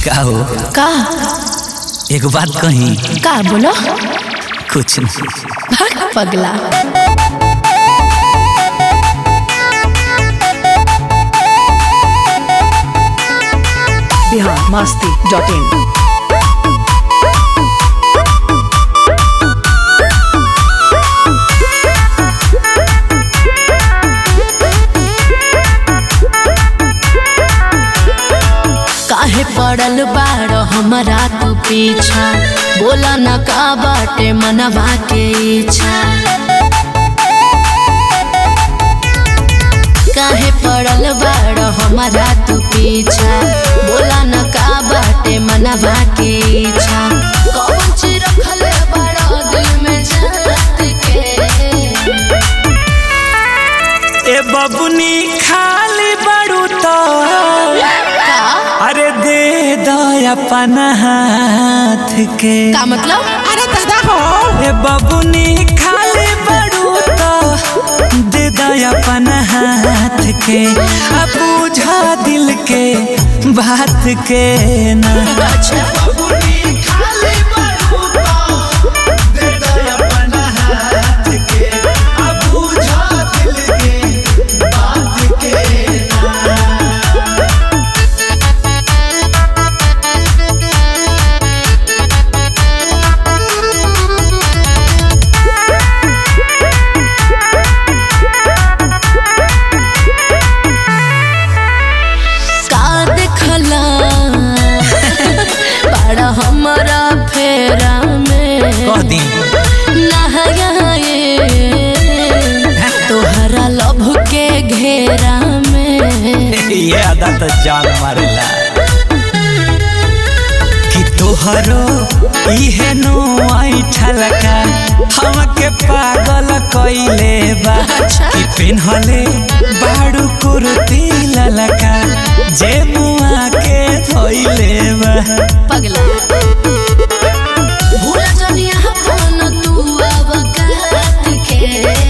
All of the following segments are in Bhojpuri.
का हो का एक बात कही का बोलो कुछ नहीं भाग पगला बिहार मस्ती डॉट इन काहे पड़ल बाड़ हमारा तू पीछा बोला न का बाटे मनवा के इच्छा काहे पड़ल बाड़ हमारा तू पीछा बोला न का बाटे मनवा के इच्छा कौन चीज रखले बड़ा दिल में जात के ए बबुनी खाली बड़ू तो का अरे दे दो अपन हाथ के का मतलब अरे दादा हो ए बबुनी खाली बड़ू तो दे दो अपन हाथ के अब बुझा दिल के बात के ना अच्छा का देखला बड़ा हमारा फेरा में कह दी नहाए तोहरा लभ के घेरा में ये अदा तो जान मारेला कि तोहरो इहे नो आई ठलका हमके पागल कइले बा अच्छा। कि पिन्हले बाड़ू कुर्ती ललका जे मुआ के धोइले बा पगला भूल जनिया कौन तू अब कहत के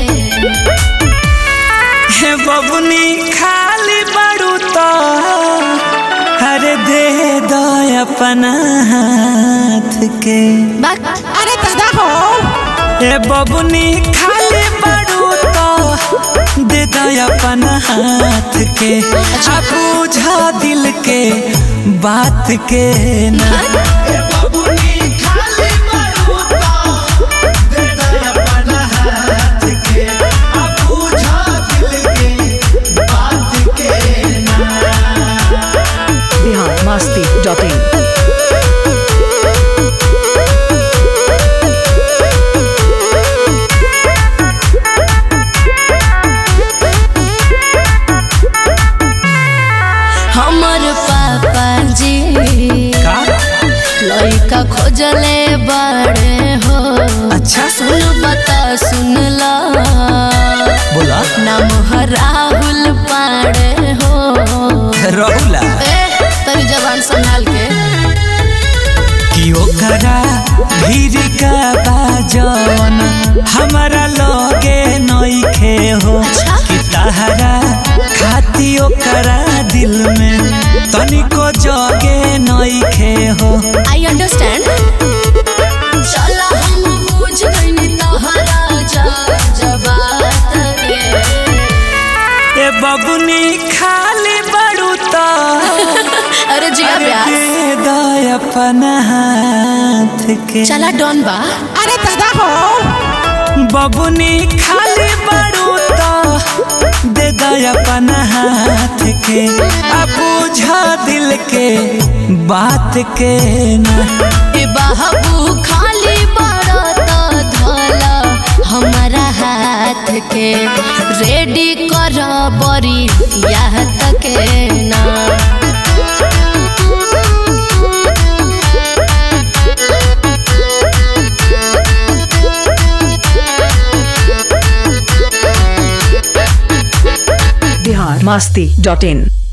हे बबुनी खाली बाड़ू तो हरे दे दो अपन हाथ के बाक अरे दादा हो ए बबुनी खाली बड़ू तो दे दो अपन हाथ के आ बुझा दिल के बात के ना बिहार मस्ती डॉट इन हमर पापा जी का लइका खोजले बड़े हो अच्छा सुन बता सुन ला बोला नाम है राहुल पाड़े हो रहुला ए तरी जबान संभाल के कि ओकरा भीड़ का बाजन हमारा लगे नइखे हो अच्छा। कि तहरा खाती ओकरा दिल में तनिको जगे नइखे हो आई अंडरस्टैंड चला हम बुझ गइनी तोहरा जा जबात के ए बबुनी खाली बड़ू तो अरे जिया अरे प्यास दे दो अपन हाथ के चला डॉन बा अरे दादा हो बबुनी खाली बड़ू तो दे दो अपन हाथ के अब बुझा दिल के बात के ना ए बाबू खाली बड़ा तो धोला हमारा हाथ के रेडी कर बरी यह तक ना बिहार मस्ती डॉट इन